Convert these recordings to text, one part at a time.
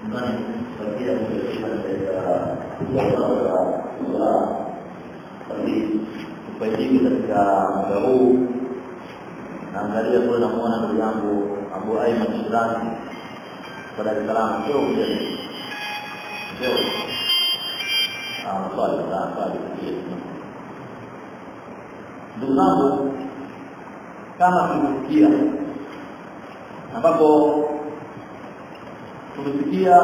bakia kuelekea katika swala basi tufaidike katika muda huu naangalia kule namuona ndugu yangu Abu Aiman Shirazi kwa Dar es Salaam sio kuja sio ah swali sana swali ndugu zangu kama tulisikia ambapo tumesikia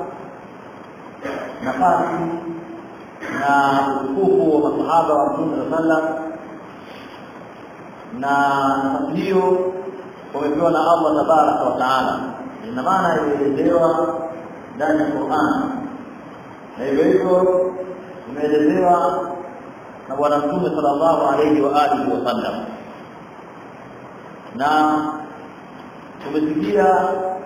nafasi na utukufu wa masahaba wa Mtume sallam na nafasi hiyo wamepewa na Allah tabaraka wa taala, ina maana imeelezewa ndani ya Qur'an, na hivyo hivyo imeelezewa na Bwana Mtume sallallahu alayhi wa alihi wasallam, na tumesikia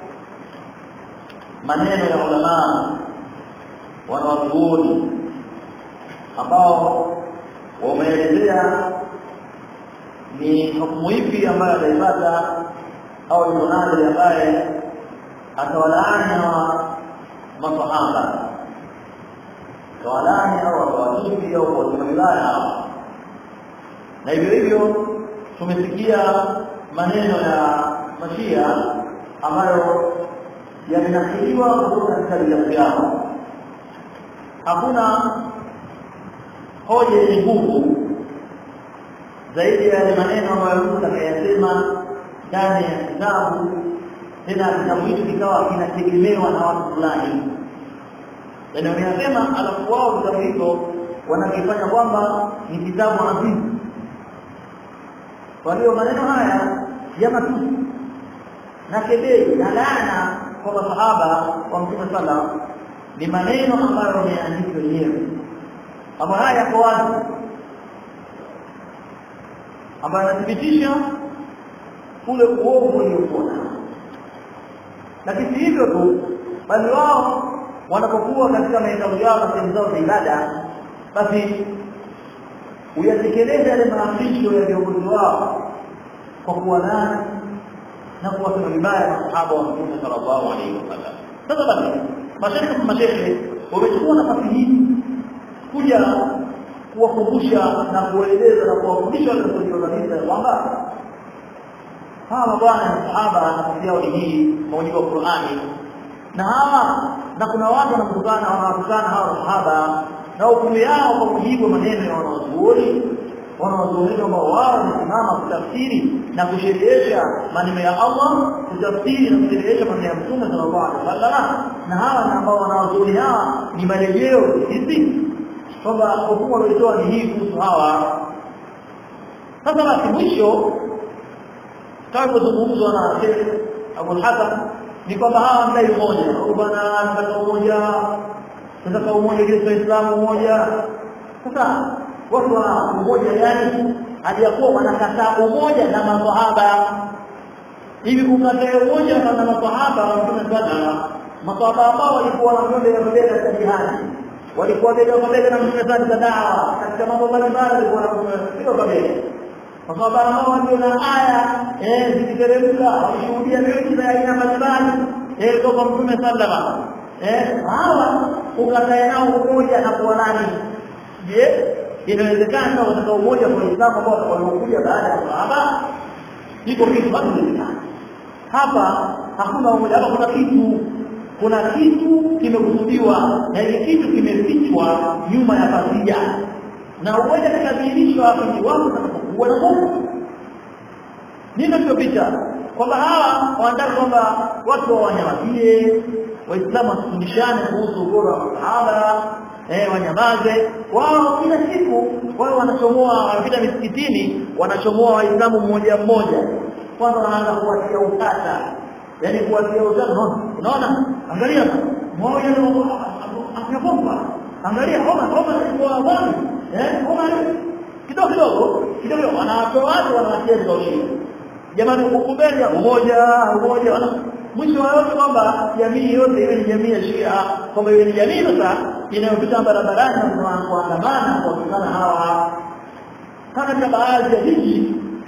maneno ya ulama wanawazuoni ambao wameelezea ni hukumu ipi ambayo ataipata au yuko nani ambaye atawalaani hawa masahaba atawalaani au atawatusi au kuwatima vibaya hawa na hivyo hivyo tumesikia maneno ya mashia ambayo yamenakiliwa kutoka katika vitabu vyao hakuna hoja yenye nguvu zaidi ya yale maneno ambayo mtu atakayasema ndani ya kitabu tena kitabu hicho kikawa kinategemewa na watu fulani yaani wameyasema alafu wao vitabu hicho wanakifanya kwamba ni kitabu azizi kwa hiyo maneno haya ya matusi na kebei na laana kwa masahaba wa mtume sallam ni maneno ambayo wameandika wenyewe ambayo haya yako wazi ambayo yanathibitisha ule uovu uliokuwa lakini si hivyo tu bali wao wanapokuwa katika maeneo yao na sehemu zao za ibada basi uyatekeleza yale maafisho ya viongozi wao kwa kuwanani na kuwasema vibaya masahaba wa mtume sallallahu alaihi wasallam sasa basi mashehe mashehe wamechukua nafasi hii kuja kuwakumbusha na kuwaeleza na kuwafundisha wale waliozalisha ya kwamba hawa bwana sahaba nafasi yao ni hii maujiko wa Qur'ani na hawa na kuna watu wanatukana wanawatukana hawa sahaba na hukumu yao kwa mujibu wa maneno ya wanawazuoni wanawazuoni ambao wao wamesimama kutafsiri na kusherehesha maneno ya Allah kutafsiri na kusherehesha maneno ya Mtume sallallahu alaihi wasallam na hawa na ambao wanawazuoni hawa ni marejeo hizi kwamba hukumu walioitoa ni hii kuhusu hawa sasa basi mwisho kama kuzungumzwa na Sheikh Abu Hasan ni kwamba hawa mdai umoja bwana nataka umoja nataka umoja ili Waislamu umoja sasa watu wa umoja gani hadi yakuwa wanakataa umoja na maswahaba hivi kukataa umoja na maswahaba wa Mtume sana maswahaba ambao walikuwa wanakwenda mbele ya jihadi walikuwa bega kwa bega na Mtume sana dawa katika mambo mbalimbali walikuwa wanapiga kwa bega maswahaba ambao ndio na aya eh zikiteremka walishuhudia miujiza ya aina mbalimbali eh kutoka Mtume sallama eh hawa ukatae nao umoja na kuwa nani je inawezekana katika umoja kwa Uislamu ambao waliokuja baada ya sahaba iko kitu bado hapa hakuna umoja hapa kuna kitu kuna kitu kimekusudiwa na ile kitu kimefichwa nyuma ya pazia na umoja kikadhihirishwa hapo ni watu watakapokuwa na Mungu nini ndio picha kwamba hawa wanataka kwamba watu wanyamazie waislamu wasifundishane kuhusu ubora wa sahaba eh wanyamaze wao kila siku wao wanachomoa wanapita misikitini wanachomoa waislamu mmoja mmoja kwanza wanaanza kuwatia utata yani kuwatia utata unaona angalia moja afya bomba angalia homa homa ilikuwa wapi eh homa kidogo kidogo kidogo wanawatoa watu wanawatia kauli jamani ukubeli umoja umoja mwisho wa yote kwamba jamii yote iwe ni jamii ya Shia kwamba iwe ni jamii sasa inayopita barabarani na kuandamana kwa kutana hawa kama katika baadhi ya jiji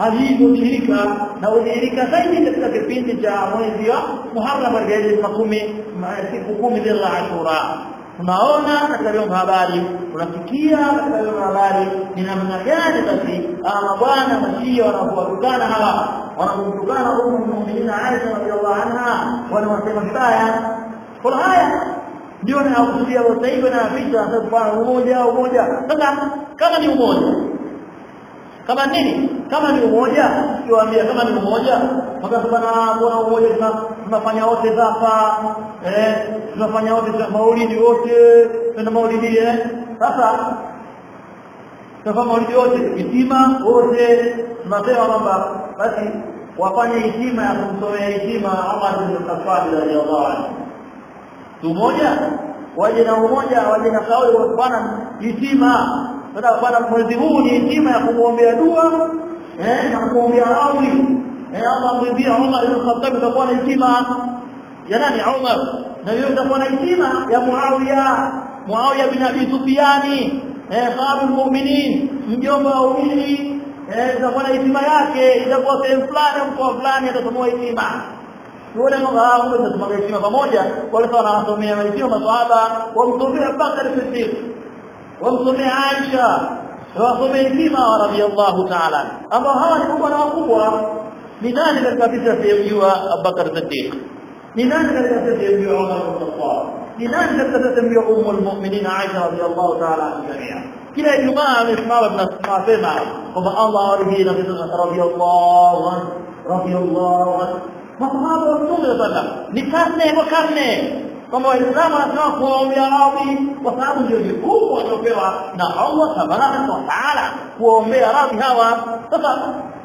hali hii hudhihirika na hudhihirika zaidi katika kipindi cha mwezi wa Muharram katika ile makumi siku kumi za Ashura tunaona katika vyombo vya habari tunasikia katika vyombo vya habari ni namna gani basi ama bwana mashia wanapowatukana hawa wanapomtukana umu muminina Aisha radhiallahu anha wanawasema vibaya kwa haya ndio nakusudia sasa hivi na vita sasa kwa umoja umoja sasa kama ni umoja kama nini kama ni umoja kiwaambia kama ni umoja wakati bana bwana umoja tunafanya wote zafa eh tunafanya wote maulidi wote tuna maulidi eh sasa tunafanya maulidi wote hitima wote tunasema kwamba basi wafanye hitima ya kumsomea hitima Umar bin Khattab radhiyallahu anhu umoja waje na umoja waje na kauli bwana hitima sasa bwana mwezi huu ni hitima ya kumwombea dua eh na kumwombea radhi eh Allah mwambia Umar bin Khattab utakuwa na hitima ya nani Umar na yeye utakuwa na hitima ya Muawiya Muawiya bin Abi Sufyani eh khabu mu'minin mjomba wa umini eh itakuwa na hitima yake itakuwa sehemu fulani mkoa fulani atasomoa hitima tuone kwamba hao wote tunasoma heshima pamoja wale sawa wanasomea heshima maswahaba wamsomea Bakar Siddiq wamsomea Aisha wasomea heshima radhiyallahu ta'ala ambao hawa ni kubwa na wakubwa ni nani katika sisi asiyemjua Abubakar Siddiq ni nani katika sisi asiyemjua Umar bin Khattab ni nani katika sisi asiyemjua Ummu al-Mu'minin Aisha radhiyallahu ta'ala anha kila Ijumaa amesimama tunasema kwamba Allah aridhie na radhiyallahu anhu radhiyallahu anhu masahaba wa Mtume sallam ni karne kwa karne kwamba waislamu wanataka kuwaombea radhi kwa sababu ndio jukumu waliopewa na Allah tabaraka wa taala kuwaombea radhi hawa sasa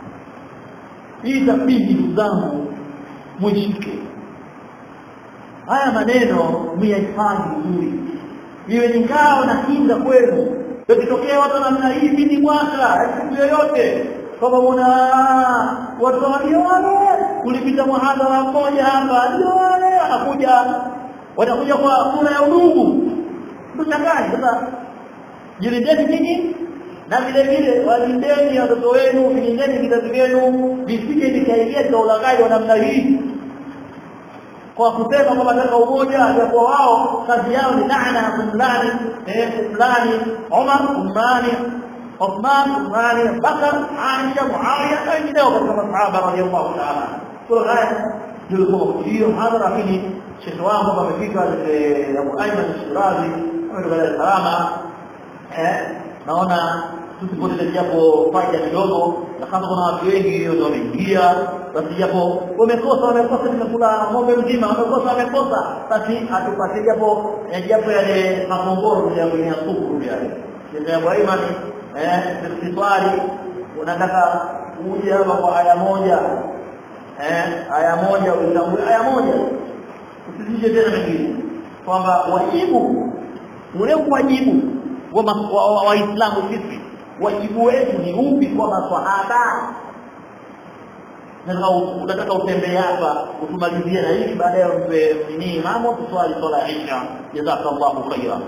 hii tabidi ndugu zangu mwishike haya maneno myahifadhi vizuri iwe ni ngao na kinga kwenu ikitokea watu namna hii bidi mwaka siku yoyote kama una watu walio wale ulipita muhadhara mmoja hapa ndio wale wanakuja wanakuja kwa sura ya udugu mtangani sasa jilindeni nyinyi na vile vile walindeni watoto wenu vilindeni vizazi vyenu visije vikaingia katika ulaghai wa namna hii kwa kusema kwamba nataka umoja kwa wao kazi yao ni laana ya kumlani eh kumlani Umar kumlani Uthman kumlani Bakar Aisha Muawiya na wengineo katika masahaba radhiallahu ta'ala kwa haya ndio kwa hiyo hadhara lakini shekhi wangu amefika Abu Ayman Shirazi ametoka Dar es Salaam eh naona tusipoteze japo faida kidogo na kama kuna watu wengi ndio wameingia basi japo wamekosa wamekosa tumekula ng'ombe mzima wamekosa wamekosa basi atupatie japo japo yale makongoro ya kwenye suku yale ndio Abu Ayman eh sitwali unataka uje hapa kwa aya moja eh aya moja utambue aya moja usizije tena mengine kwamba wajibu ule wajibu wa waislamu sisi wajibu wetu ni upi kwa maswahaba unataka utembee hapa utumalizie na hili baadaye umpe nini imamu tuswali swala ya isha jazakallahu khaira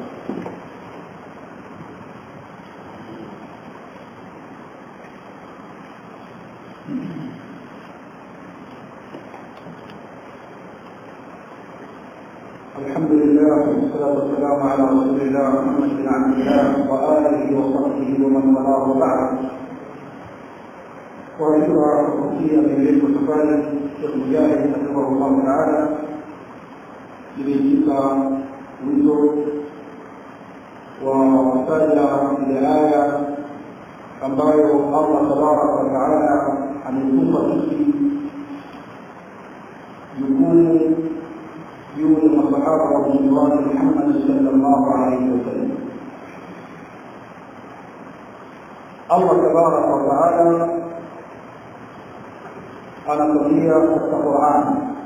الحمد لله والصلاة والسلام على رسول الله محمد بن عبد الله وآله وصحبه ومن والاه وبعد وأشكر وصية من ذلك سفاري الشيخ مجاهد حفظه الله تعالى لبيتك وزر ومسألة لآية ambayo Allah tabaraka wa taala ametupa sisi jukumu juu ya masahaba wa mtume wake Muhammad sallallahu alaihi wasallam. Allah tabaraka wa taala anatuambia katika Qur'an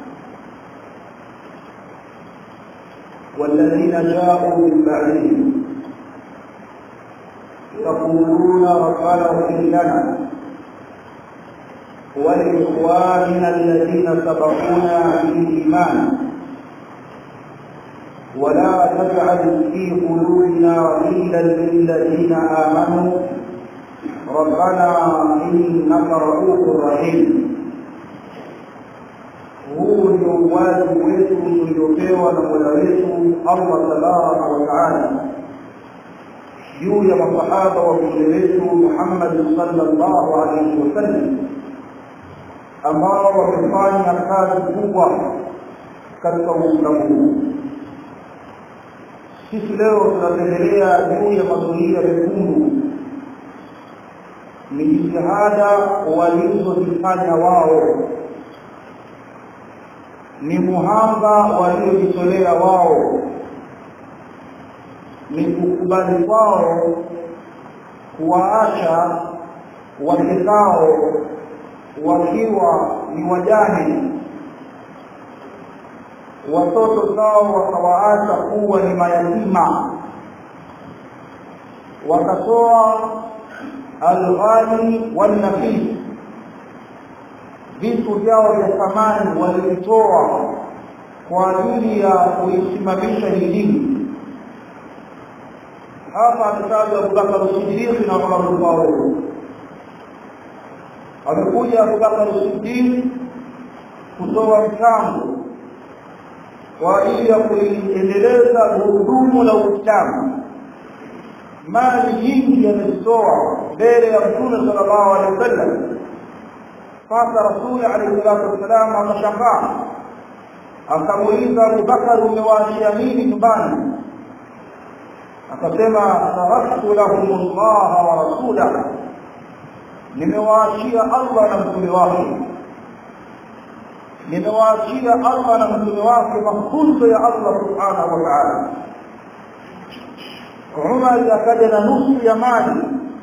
والذين جاءوا من بعدهم يقولون ربنا اغفر لنا ولإخواننا الذين سبقونا بالإيمان ولا تجعل في قلوبنا غلا للذين آمنوا ربنا إنك رؤوف رحيم huu ndio wajibu wetu tuliopewa na mola wetu allah tabaraka wataala juu ya masahaba wa mtume wetu muhammadi salllahu alaihi wasallam ambao wamefanya kazi kubwa katika uislamu huu sisi leo tunatembelea juu ya mazulia mekundu ni jitihada walizozifanya wao ni muhanga waliojitolea wao ni kukubali kwao kuwaacha wake zao wakiwa ni wajane watoto zao wakawaacha kuwa ni mayatima wakatoa alghali walnafis vitu vyao vya thamani walivitoa kwa ajili ya kuisimamisha hii dini hapa ametajwa abubakar sidiq na umar lfaruq amekuja abubakar sidiq kutoa mchango kwa ajili ya kuliendeleza gurudumu la uislamu mali nyingi amezitoa mbele ya mtume sallallahu alaihi wasallam sasa rasuli alayhi salatu wassalam akashangaa akamuuliza abubakar umewaachia nini nyumbani akasema taraktu lahum llaha wa rasulah nimewaachia allah na mtume wake nimewaachia allah na mtume wake mafunzo ya allah subhanahu wa taala umar akaja na nusu ya mali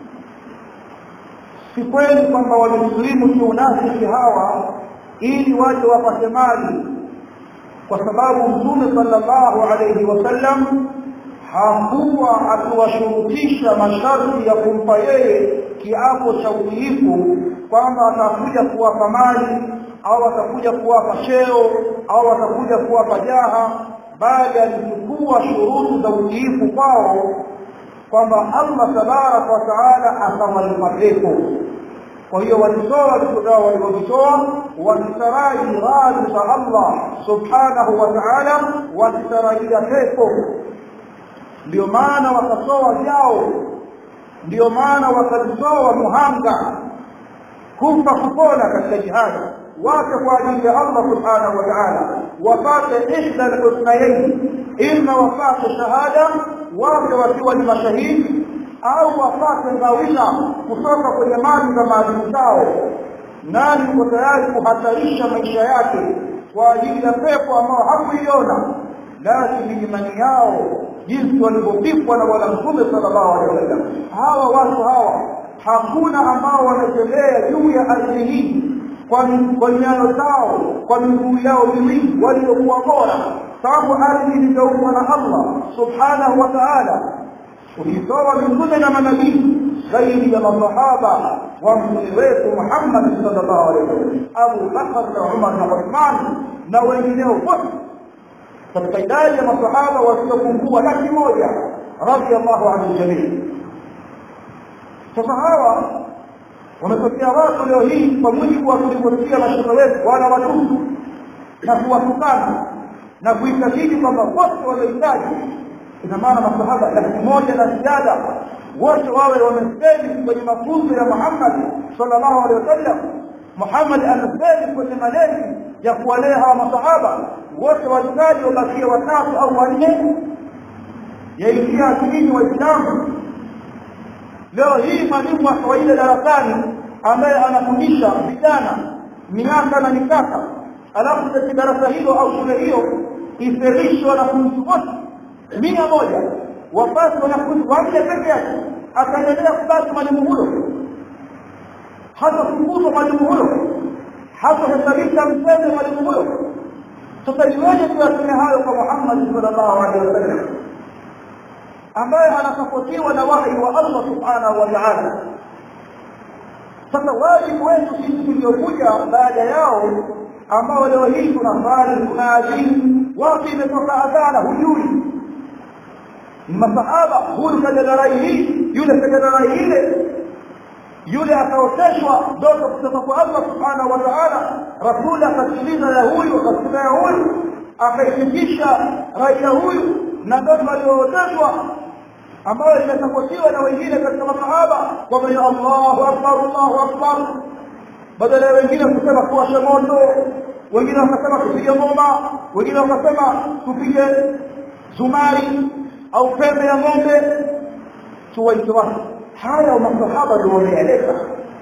si kweli kwamba wamesilimu kiunafiki hawa ili waje wapate mali kwa sababu mtume sallallahu alayhi wasallam hakuwa akiwashurutisha masharti ya kumpa yeye kiapo cha utiifu kwamba atakuja kuwapa mali au atakuja kuwapa cheo au atakuja kuwapa jaha bali alichukua shuruti za utiifu kwao kwamba Allah tabaraka wa taala atawalipa pepo kwa hiyo walitoa vitu vyao walivyovitoa wakitaraji radhi za Allah subhanahu wa taala wakitarajia pepo ndio maana wakatoa vyao ndio maana wakajitoa muhanga kufa kupona katika jihadi wake kwa ajili ya Allah subhanahu wa ta'ala wapate ihda alhusnayain imma wapate shahada wake wakiwa ni mashahidi au wapate ngawila kutoka kwenye mali za maadili zao nani yuko tayari kuhatarisha maisha yake kwa ajili ya pepo ambao hakuiona lakini imani yao jinsi walivyopikwa na bwana mtume sallallahu alaihi wasallam hawa watu hawa hakuna ambao wanatembea juu ya ardhi hii kwa kwa nyayo zao kwa miguu yao miwili waliokuwa bora sababu ardhi iliyoumbwa na Allah subhanahu wa ta'ala ulitoa mitume na manabii zaidi ya masahaba wa mtume wetu Muhammad sallallahu alaihi wasallam Abu Bakar na Umar na Uthman na wengineo wote katika idadi ya masahaba wasiopungua laki moja radhiallahu anhu jamii sasa hawa wametokea watu leo hii kwa mujibu wa tulivyosikia mashuka wetu wana watutu na kuwatukana na kuitakidi kwamba wote wanahitaji ina maana masahaba laki moja na ziada wote wawe wamefeli kwenye mafunzo ya Muhammad sallallahu alaihi wasallam Muhammad amefeli kwenye malezi ya kuwalea hawa masahaba wote wahitaji wabakie watatu au wanne yaingia akilini waislamu leo hii mwalimu wa kawaida darasani ambaye anafundisha vijana miaka na mikaka alafu katika darasa hilo au shule hiyo iferishwe wanafunzi wote mia moja wapasi wanafunzi wanne peke yake akaendelea kubaki mwalimu huyo hata kufukuzwa mwalimu huyo hata hesabika mseme mwalimu huyo sasa iweje tuyaseme hayo kwa Muhammad sallallahu alaihi wasallam ambaye anasapotiwa na wahi wa Allah subhanahu wa ta'ala sasa wajibu wetu sisi tuliokuja baada yao ambao leo hii tunasali tunaadhini wapi imetoka adhana hujui ni masahaba huyu kaja na rai hii yule kaja na rai ile yule akaoteshwa ndoto kutoka kwa Allah subhanahu wa ta'ala rasuli akasikiliza ya huyu akasikia ya huyu akaifikisha rai ya huyu na ndoto aliyooteshwa ambayo imesapotiwa na wengine katika masahaba kwamba ni Allahu akbar Allahu akbar badala ya wengine kusema kuwashe moto wengine wakasema tupige ngoma wengine wakasema tupige zumari au pembe ya ng'ombe tuwaite watu haya masahaba ndio wameeleza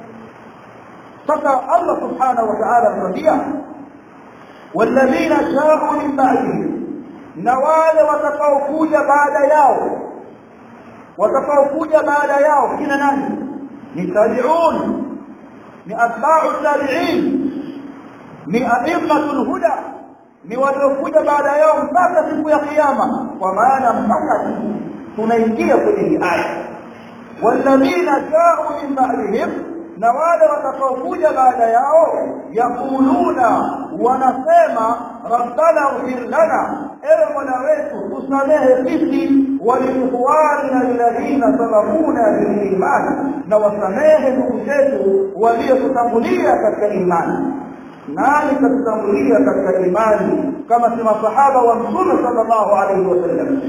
sasa Allah subhanahu wa ta'ala anatuambia والذين جاءوا من بعدهم na wale watakaokuja baada yao watakaokuja baada yao kina nani ni tabi'un ni atba'u tabi'in ni a'immatul huda ni waliokuja baada yao mpaka siku ya kiyama kwa maana mpaka tunaingia kwenye hii aya walladhina ja'u min ba'dihim na wale watakaokuja baada yao yakuluna wanasema rabbana ighfir lana ewe mola wetu tusamehe sisi waliikhwanina alladhina sabaquna biliman na wasamehe ndugu zetu waliotutangulia katika imani nani katutangulia katika imani kama si masahaba wa mtume sallallahu alaihi wasallam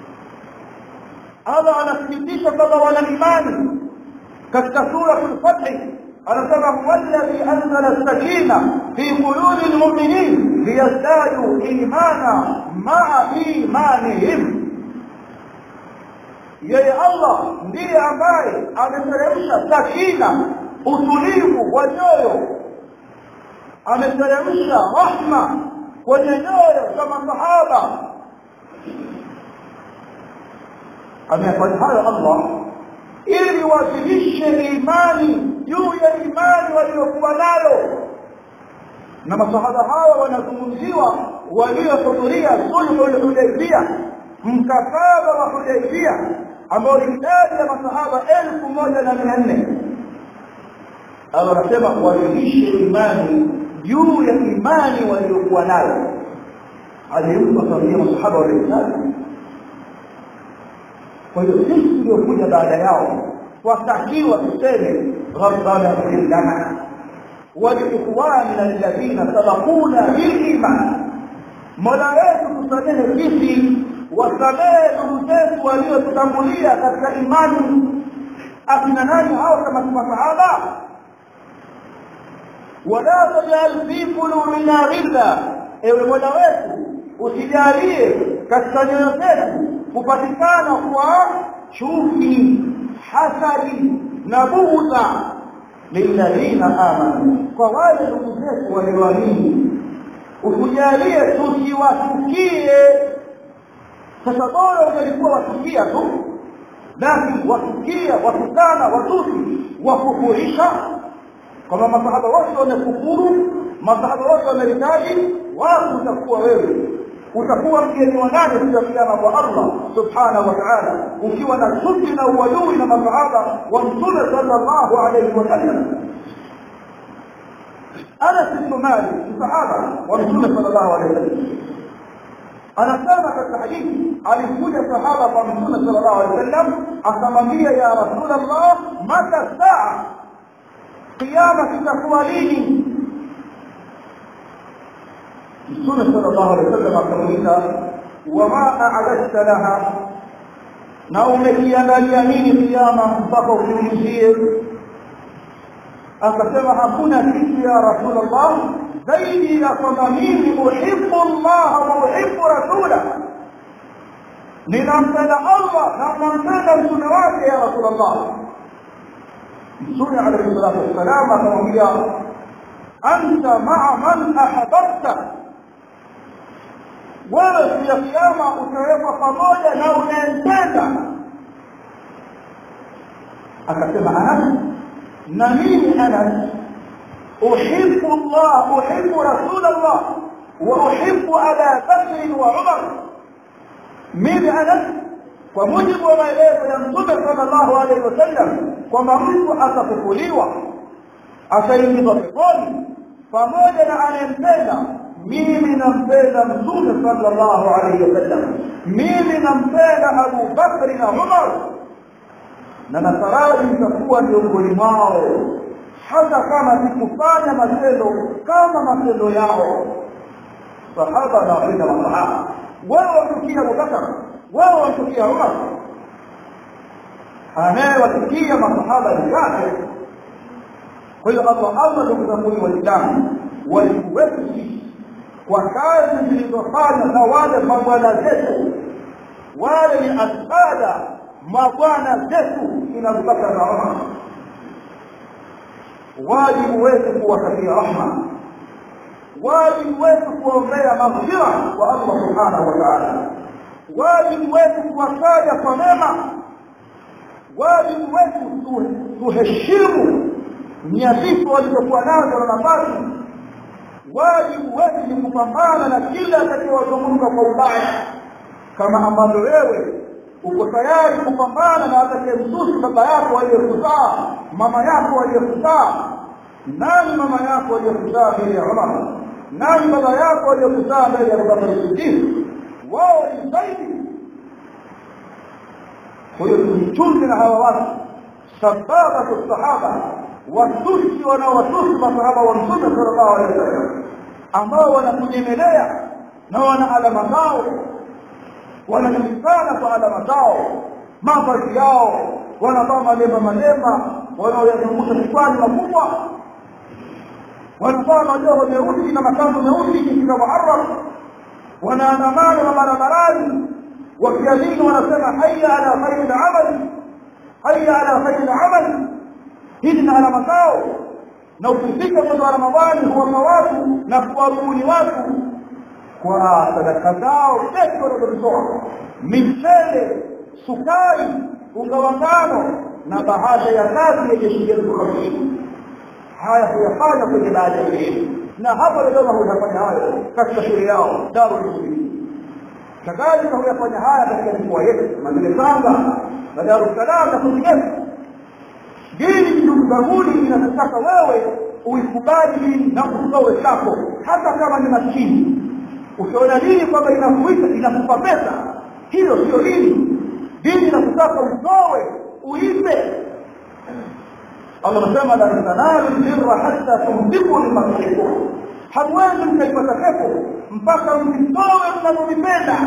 Allah anathibitisha kwamba wana imani katika sura al-Fath anasema huwallazi anzala as-sakina fi qulubi al-mu'minin liyazdadu imana ma'a imanihim yeye Allah ndiye ambaye ameteremsha sakina utulivu wa nyoyo ameteremsha rahma kwenye nyoyo za masahaba amefanya hayo Allah ili wazidishe imani juu ya imani waliokuwa nayo na masahaba hawa wanazungumziwa waliohudhuria sulhul hudaybia mkataba wa hudaybia ambao ni idadi ya masahaba elfu moja na mia nne Allah anasema wazidishe imani juu ya imani waliokuwa nayo alimpa sabia masahaba waliohitaji kwa hiyo sisi tuliokuja baada yao watakiwa tuseme rabbana ighfir lana waliikhwanina alladhina sabaquna biliman mola wetu tusamehe sisi wasamehe ndugu zetu waliotutangulia katika imani akina nani hao kama si masahaba wala tajal fi qulubina ghilla ewe mola wetu usijalie katika nyoyo zetu kupatikana kwa chuki hasadi na bughudha lilladhina amanu kwa wale ndugu zetu walioamini usijalie tusiwatukie sasa bora ungelikuwa watukia tu lakini watukia watukana watusi wakufurisha kama masahaba wote wamekufuru masahaba wote wameritaji wapi utakuwa wewe utakuwa mgeni wa nani siku ya kiyama kwa Allah subhanahu wa ta'ala ukiwa na chuki na uadui na masahaba wa mtume sallallahu alayhi wasallam Anas bin Malik sahaba wa mtume sallallahu alayhi wasallam anasema katika hadithi alikuja sahaba kwa mtume sallallahu alayhi wasallam akamwambia ya rasulullah mata saa kiyama kitakuwa lini mtume sallallahu alaihi wasallam akamuuliza wama a'adadta laha na umekiandalia nini kiyama mpaka ukiulizie akasema hakuna kitu ya rasulullah zaidi ya kwamba mimi uhibbu Allah wa uhibbu rasula ninampenda Allah na nampenda mtume wake ya rasulullah mtume alayhi salatu wassalam akamwambia anta ma'a man ahbabta wewe siku ya kiyama utawekwa pamoja na unayempenda akasema anas na mimi anas uhibbu Allah uhibbu rasul Allah wa uhibbu Aba Bakr wa Umar mimi anas kwa mujibu wa maelezo ya Mtume sallallahu alaihi wasallam kwamba mtu atafufuliwa ataingizwa peponi pamoja na anayempenda mimi nampenda mtume sallallahu alaihi wasallam mimi nampenda Abu Bakri na Umar na nataraji nitakuwa miongoni mwao hata kama sikufanya matendo kama matendo yao sahaba na wapenda masahaba wewe wamchukia Abubakar wewe wamchukia Umar anayewachukia masahaba ni kafir kwa hiyo Allah Allah ndugu zangu waislamu wajibu wetu sisi kwa kazi zilizofanywa na wale mabwana zetu wale ni asada mabwana zetu kina Abubakar na Umar wajibu wetu kuwatakia rahma wajibu wetu kuombea maghfira kwa Allah subhanahu wa ta'ala wajibu wetu kuwataja kwa mema wajibu wetu tuheshimu nyadhifa walizokuwa nazo na nafasi wajibu wetu ni kupambana na kila atakayewazungumza kwa ubaya kama ambavyo wewe uko tayari kupambana na atakayemsusi baba yako aliyekuzaa mama yako aliyekuzaa nani mama yako aliyekuzaa mbele ya Umar nani baba yako aliyekuzaa mbele ya Abubakar Siddiq wao ni zaidi kwa hiyo tujichunge na hawa watu sababatu sahaba watusi wanaowatusi masahaba wa mtume sallallahu alaihi wasallam ambao wanakunyemelea na wana alama zao wanajulikana kwa alama zao mavazi yao wanavaa malema malema wanaoyazungusha kichwani makubwa wanavaa majoho meusi na makanzu meusi katika muharram wanaandamana na barabarani wakiamini wanasema haya ala khairi amali haya ala khairi amali hizi na alama zao na ukifika mwezi wa ramadhani huwapa watu na kuwabuni watu kwa sadaka zao peke wanazozitoa michele sukari unga wa ngano na bahasha ya kazi yenye shilingi elfu hamsini haya huyafanya kwenye baada ya elimu na hapo Dodoma huyafanya hayo katika shule yao Darul Muslimin kadhalika huyafanya haya katika mikoa yetu Madina Tanga na Dar es Salaam na kwingineko dini ndugu zanguni inakutaka wewe uikubali dini na usitoe chako hata kama ni maskini ukiona dini kwamba inakuita inakupa pesa hiyo sio dini dini inakutaka utoe uipe Allah anasema la tanalu birra hatta tumsiku limakhluqun hamwezi mkaipata pepo mpaka msitoe mnavyovipenda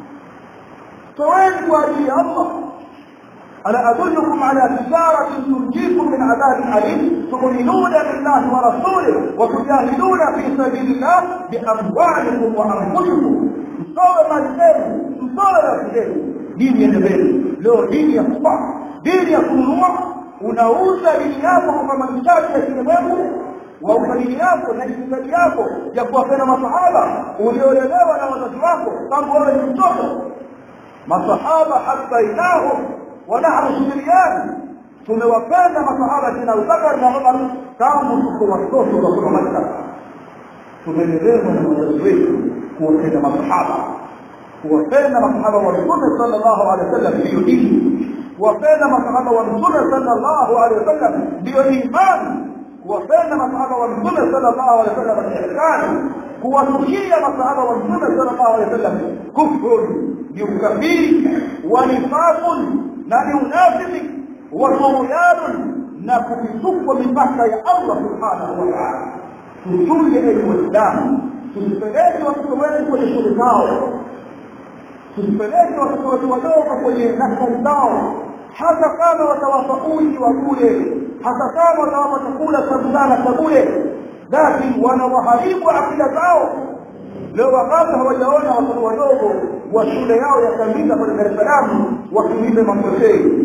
toweni kwa ajili ya Allah ألا أدلكم على تجارة تنجيكم من عذاب أليم تؤمنون بالله ورسوله وتجاهدون في سبيل الله بأموالكم وأنفسكم msowe mali zenu msowe nafsi zenu dini endeleeni leo dini ya kupa dini ya kununua unauza dini yako kwa mahitaji ya kilimwengu wauza dini yako na itikadi yako ya kuwapenda masahaba uliolelewa na wazazi wako tangu wewe ni mtoto masahaba habainahum ونحن سوريان tumewapenda masahaba kina Abubakar na Umar tangu tuko watoto wa kutoka Makka tumelelewa na wazazi wetu kuwapenda masahaba kuwapenda masahaba wa Mtume sallallahu alaihi wasallam ndiyo dini kuwapenda masahaba wa Mtume sallallahu alaihi wasallam ndiyo imani kuwapenda masahaba wa Mtume sallallahu alaihi wasallam ni ihsani kuwatukia masahaba wa Mtume sallallahu alaihi wasallam kufrun ni ukafiri wa nifaqun na ni unafiki wa tughyanun na kukitukwa mipaka ya Allah subhanahu wa ta'ala tuchunge elimu Waislamu tusipeleke watoto wetu kwenye shule zao tusipeleke watoto wetu wadogo kwenye nasari zao hata kama watawapa uji wa bure hata kama watawapa chakula cha mchana cha bure lakini wanawaharibu akida zao leo wakati hawajaona watoto wadogo wa shule yao ya Tandika pale Dar es Salaam wakiimba mamosei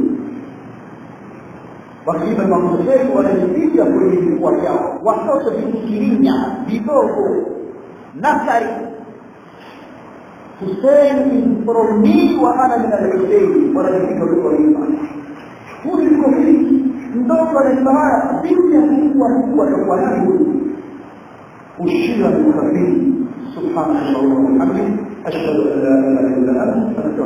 wakiimba mamosei wanajipiga kwenye vifua vyao watoto vikikirinya vidogo nasari Hussein from me wa ana min al-Hussein wanajipiga kwa kuimba huyu yuko hivi mdogo anaimba haya binti akikuwa huku atakuwa nani huyu ushira ni ukafiri سبحانك اللهم وبحمدك أشهد أن لا إله إلا أنت